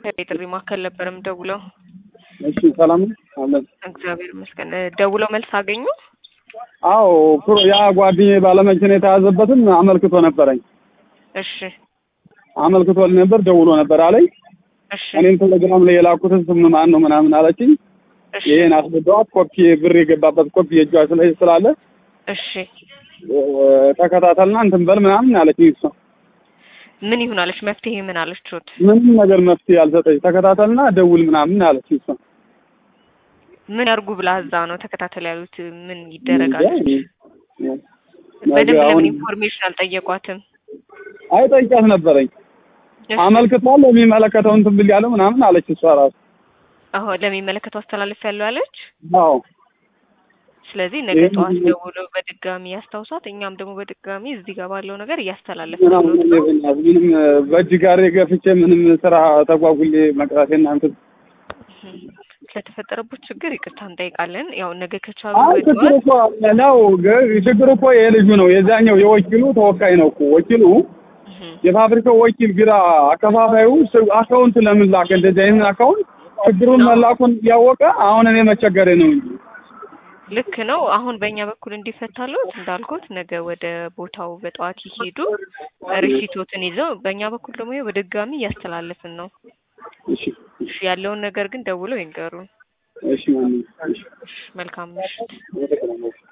ከጥሪ ማዕከል ነበር የምደውለው። እሺ ሰላም ነው አለን። እግዚአብሔር ይመስገን። እ፣ ደውለው መልስ አገኙ? አዎ ፕሮ- ያ ጓደኛዬ ባለመኪና የተያዘበትን አመልክቶ ነበረኝ እሺ አመልክቶልኝ ነበር ደውሎ ነበር አለኝ። እሺ እኔም ቴሌግራም ላይ የላኩትን ስም ማን ነው ምናምን አለችኝ። እሺ ይሄን አስገባኋት። ኮፒ ብር የገባበት ኮፒ የእጇ ስለ ስላለ እሺ እ፣ ተከታተልና እንትን በል ምናምን አለችኝ። እሷ ምን ይሁን አለች? መፍትሄ ምን አለችሁት? ምንም ነገር መፍትሄ አልሰጠች። ተከታተልና ደውል ምናምን አለችኝ። እሷ ምን ያርጉ ብላ እዛ ነው ተከታተል ያሉት? ምን ይደረጋል? ነገ በደንብ አሁን ለምን ኢንፎርሜሽን አልጠየቋትም? አይ ጠይቂያት ነበረኝ እሺ። አመልክቷል የሚመለከተው እንትን ብል ያለው ምናምን አለች እሷ ራሱ። አዎ ለሚመለከተው አስተላልፍ ያለው አለች። አዎ ስለዚህ ነገ ይህን ጠዋት ጊዜ- ደውለው በድጋሚ ያስታውሷት። እኛም ደግሞ በድጋሚ እዚህ ጋር ባለው ነገር እያስተላለፍ ምናምን ምንም በእጅ ጋር ገፍቼ ምንም ስራ ተጓጉሌ መቅረቴና እንትን ስለተፈጠረበት ችግር ይቅርታ እንጠይቃለን። ያው ነገ ከቻሉ አይ ችግር በጠዋት እኮ ነው ግ- ችግር እኮ የልጁ ነው የዛኛው የወኪሉ ተወካይ ነው እኮ ወኪሉ እህ፣ የፋብሪካው ወኪል ቢራ አከፋፋዩ ስ- አካውንት ለምን ላከ እንደዚህ አይነት አካውንት ችግሩን መላኩን እያወቀ አሁን እኔ መቸገሬ ነው እንጂ ልክ ነው። አሁን በእኛ በኩል እንዲፈታሉት እንዳልኩት ነገ ወደ ቦታው በጠዋት ይሄዱ ሪሲቶትን ይዘው፣ በእኛ በኩል ደግሞ ይኸው በድጋሚ እያስተላለፍን ነው። እሺ እሺ፣ ያለውን ነገር ግን ደውለው ይንገሩን። እሺ ማንኛውም እሺ እሺ፣ መልካም ምሽት። ወደ